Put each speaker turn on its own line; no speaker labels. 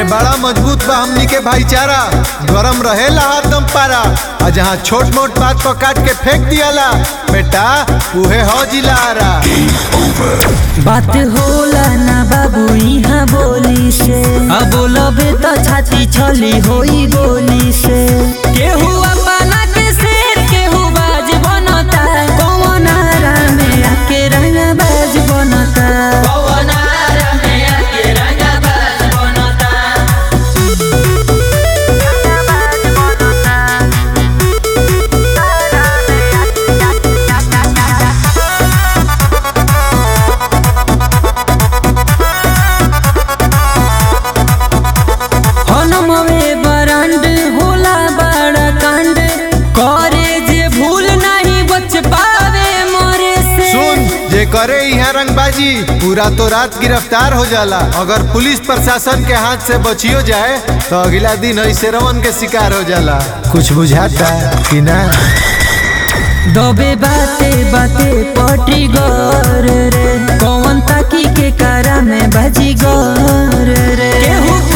अरे बड़ा मजबूत बा हमनी के भाईचारा गरम रहेला हरदम पारा आ जहाँ छोट मोट बात को काट के फेंक दियाला बेटा उहे हो जिलारा
बात होला ना बाबू यहाँ बोली से अब बोलबे तो छाती छली होई गोली से केहू अपना के शेर केहू बाज बनता कौन आरा में आके रंगा बाज बनता कौन आरा में आके रंगा बाज बनता हनमवे बरांड होला बड़ा कांड करे जे भूल नहीं बच पावे मोरे से
सुन जे करे यहाँ रंगबाजी पूरा तो रात गिरफ्तार हो जाला अगर पुलिस प्रशासन के हाथ से बचियो जाए तो अगला दिन ऐसे रवन के शिकार हो जाला कुछ बुझाता कि ना
दबे बाते बाते पटी गर रे कौन ताकी के कारा में बाजी गर रे केहू